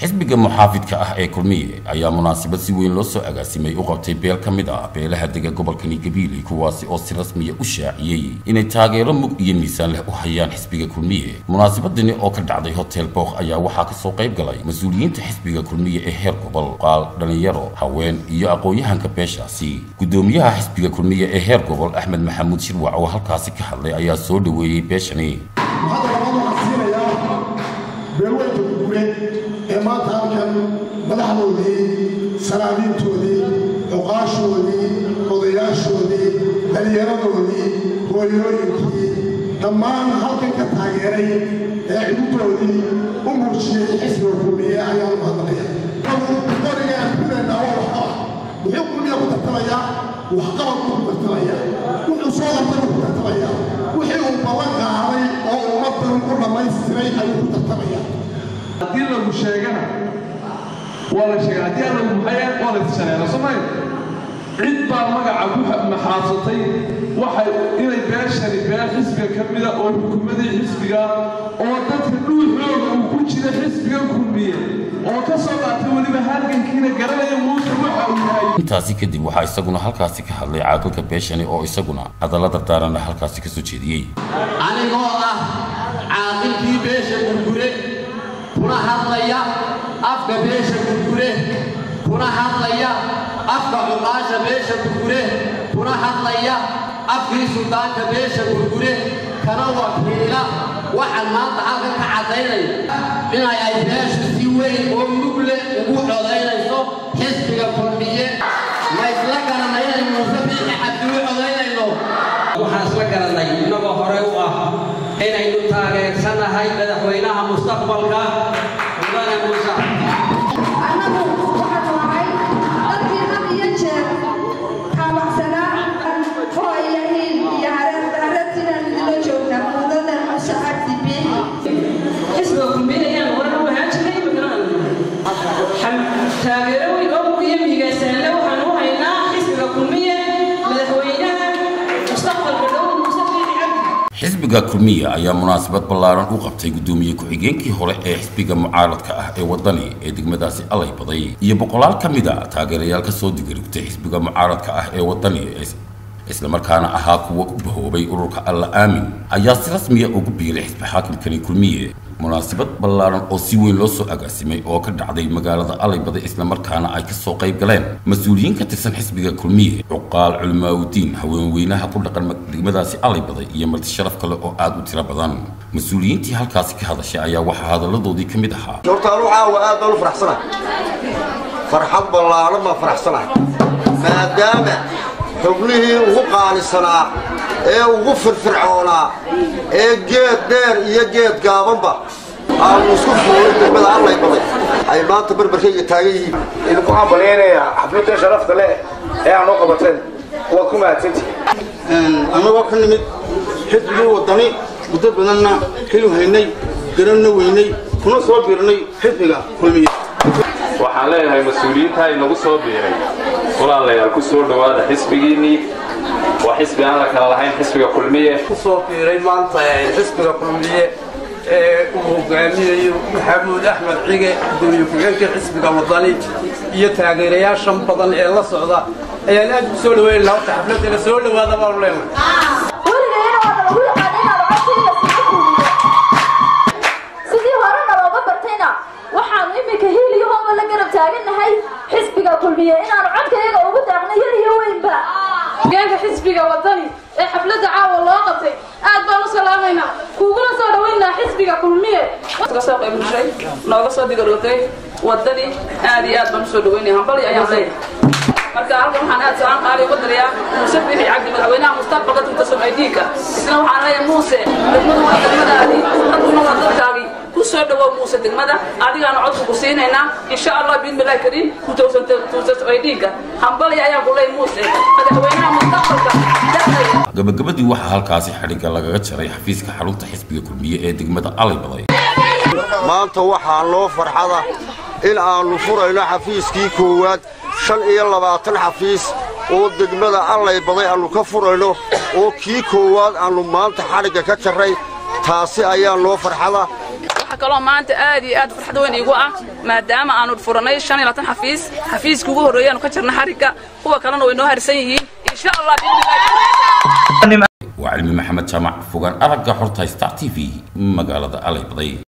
xisbiga muxaafidka ah ee kulmiye ayaa munaasabad si weyn loo soo agaasimay u qabtay beel ka mid ah beelaha dega gobolkani gabiiley kuwaasi oo si rasmiya u shaaciyey inay taageero mug iyo miisaan leh u hayaan xisbiga kulmiye munaasabadani oo ka dhacday hotel book ayaa waxaa kasoo qayb galay mas-uuliyiinta xisbiga kulmiye ee heer gobol qaal dhalinyaro haween iyo aqoon-yahanka beeshaasi gudoomiyaha xisbiga kulmiye ee heer gobol axmed maxamuud shirwac oo halkaasi ka hadlay ayaa soo dhoweeyey beeshani beelweynta gurgure ee maanta halkan madaxdoodii sanaadiintoodii cuqaashoodii odayaashoodii dhalinyaradoodii hooyooyinkii dhammaan halkan ka taageeray ee cidudoodii u muujiyey xisbiga kulmiye ayaan u hadlaya qoriga aan kuleennaa waa waxqabad muxuu kulmiya ku tartamayaa waxqabad buu ku tartamaya wuxuu soo qabtay buu ku tartamaya wixii uu ballan qaaday oo ummaddan u dhammaystiray ayuu ku tartamaya haddii lagu sheegana waa la sheega haddii aan lagu maxaya waa la tishaneera soomaalia cid baa magaca ku maxaasatay waxay inay beeshani beel xisbiga ka mida oo xukuumadii xisbiga oo dadka dhuuxooga uu ku jira xisbiga kulmiye oo ka soo qaatay weliba halgankiina garanaya muuse waxa uu yahay intaasi kadib waxaa isaguna halkaasi ka hadlay caaqilka beeshani oo isaguna hadalla dardaaranna halkaasi ka soo jeediyey anigoo ah caaqilkii beesha gurgure kuna hadlaya afka beesha gurgure kuna hadlaya afka cuqaasha beesha gurgure kuna hadlaya afkii suldaanka beesha gurgure kana wakiila waxaan maanta halkan ka caddaynaya inay ay beeshu si weyn oo mugle ugu codaynayso xisbiga kulmiye ma isla garanay inay muuse biixi cabdi u codaynayno waxaan isla garanay innagoo horey u ah inaynu taageersanahay madaxweynaha mustaqbalka mudane muuse annagu waxaanu ahay dadkii had iyo jeer taabacsanaa oo ilahiin iyo hareertiinaan idinla joognaa mudada muuse cabdi biixi xisbiga kulmiye ayaan horan u ahaan jirnay imikana taageero weyn oo mugiyo miigaysaanle waxaan u haynaa xisbiga kulmiye madaxweynaha mustaqbalka dhow muuse biixi cabdi xisbiga kulmiye ayaa munaasabad ballaaran u qabtay guddoomiye ku-xigeenkii hore ee xisbiga mucaaradka ah ee waddani ee degmadaasi allay baday iyo boqolaal ka mid a taageerayaal ka soo digarigtay xisbiga mucaaradka ah ee waddani islamarkaana ahaa kuwa u bahoobay ururka alla aamin ayaa si rasmiya ugu biiray xisbi xaakimkani kulmiye munaasabad ballaaran oo si weyn loo soo agaasimay oo ka dhacday magaalada allaybada islamarkaana ay ka soo qayb galeen mas-uuliyiin ka tirsan xisbiga kulmiye cuqaal culimaaudiin haweenweynaha ku dhaqan degmadaasi allaybada iyo marti sharaf kale oo aad u tiro badan mas-uuliyiintii halkaasi ka hadashay ayaa waxaa hadalladoodii ka mid ahaa hortaan waxaa waa aad baan u faraxsanahay farxad ballaaran baan faraxsanahay maadaama xubnihii ugu qaalisanaa ee ugu firfircoonaa ee geed dheer iyo geed gaabanba aanu isku fuulay degmada allay baday ay maanta barbarkayga taagan yihiin idinku hambalyaynayaa xafladda sharafta leh ee aan u qabateen waad ku mahadsantihiin annagoo ka nimid xisbigii waddani muddo badanna xilu haynay garanna weynay kuna soo biirnay xisbiga kulmiye waxaan leeyahay mas-uuliyiinta inagu soo biiray walaalayaal ku soo dhowaada xisbigiinnii waa xisbi aan la kala lahayn xisbiga kulmiye ku soo biiray maanta xisbiga kulmiye ee uu hogaaminayo maxamuud axmed cige gudoomiye ku-xigeenka xisbiga wadani iyo taageerayaashan badan ee la socda ayaan aad ku soo dhaweyn lahaa horta xafladda la soo dhowaada baanu leenahay sidii horena looga bartayna waxaanu iminka hiiliyo hooma la garab taagannahay xisbiga kulmiye inaanu codkayaga ugu daaqno yar iyo weynba hoggaanka xisbiga wadani ee xafladda caawa loo qabtay aad baan u salaamaynaa kuuguna soo dhaweynaa xisbiga kulmiye soo qayb gashay nooga soo digarootay wadani aad iyo aad baan usoo dhaweynaya hambali ayaan leeyahay marka halkan waxaan aad salaan qaali uga dirayaa muuse biixi cabdi madaxweynaha mustaqbalka tunta somalidiinka isna waxaan leeyahay muuse degmadu waa degmadaadii dadkuna waa dadkaagii ku soo dhawow muuse degmada adigaana codka ku siinaynaa insha allah biidnillahi kariim tuntasomaydiinka hambali ayaan ku leeyahay muuse madaxweynaha mustaqbalka gabagabadii waxaa halkaasi xadhigga lagaga jaray xafiiska xarunta xisbiga kulmiye ee degmada allay maanta waxaa noo farxada in aannu furayno xafiiskii koowaad shan iyo labaatan xafiis oo degmada allay baday aannu ka furayno oo kii koowaad aannu maanta xadhigga ka jarray taasi ayaa noo farxada waxa kaloo maanta aad iyo aad farxad weyn iigu ah maadaama aanu furanay shan iyo labaatan xafiis xafiiska ugu horreeya aanu ka jirna xarigga kuwa kalena way noo harsan yihiin insha allah waa cilmi maxamed jaamac fogaan aragga xorta star t v magaalada alay baday